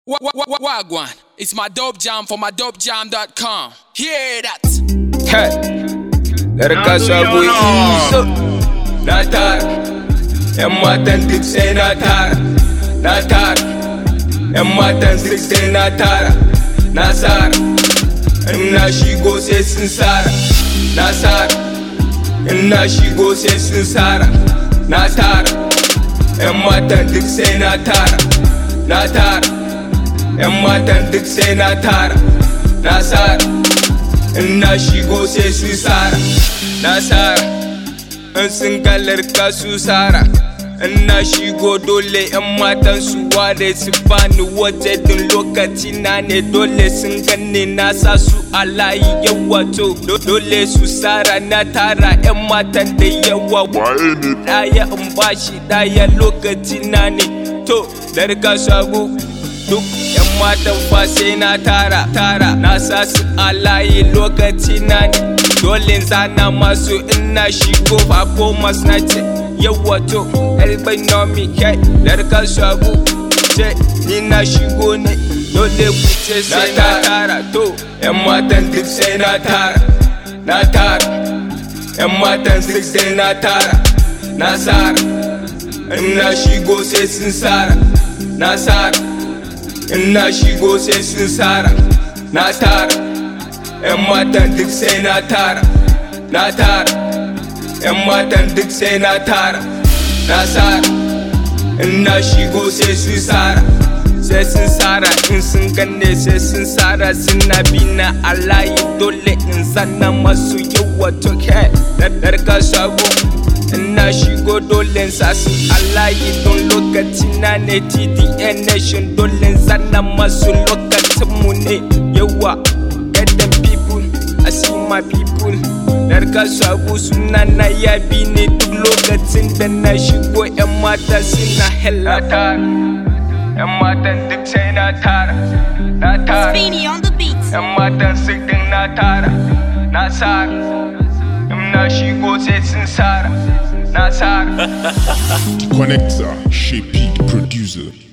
Wa- wa- wa- Wagwan, it's my dope jam for my dopejam.com. Hear that? Hey, Larka sabo iso na tara ‘Yan matan duk sai na tara, na tara ‘Yan matan duk sai na tara, na sara In na shigo sai sun sara, na sara In na shigo sai sun sara, na tara ‘Yan matan duk sai na tara, na tara ‘Yan matan duk sai na tara, na sara in na shigo sai su sara na sara in sun galarka su sara in na shigo dole yan matan su ware su bani waje din lokaci na ne dole sun ganni na sa su a layi yawa to dole su sara na tara yan matan da yawa daya in bashi daya lokaci na ne to larka shago duk yan matan fa sai na tara tara na sa su a layi lokaci na ne dole zana masu ina shigo fa ko na ce yawa to elbai nomi kai larka shagu ce ni na shigo ne dole ku ce sai na tara to yan matan duk sai na tara na tara yan matan duk sai na tara na sara in na shigo sai sun sara na sara in na shigo sai sun sara na tara yan matan duk sai na tara na tara yan matan duk sai na tara na sara in na shigo sai sun sara sai sun sara in sun ganne sai sun sara suna bi na alayi dole in zanna masu yawa to kai da darka shago in na shigo dole sa su alayi don lokaci na ne TDN nation dole zanna masu lokacin mu ne yawa get them people I see my people Darka shago suna na yabi ne duk lokacin da na shigo yan mata suna hella tara yan matan duk sai na tara na tara Beanie on the beat. yan matan sitin na tara na sara in na shigo sai sun sara na sara Connector, Chez Peak Producer.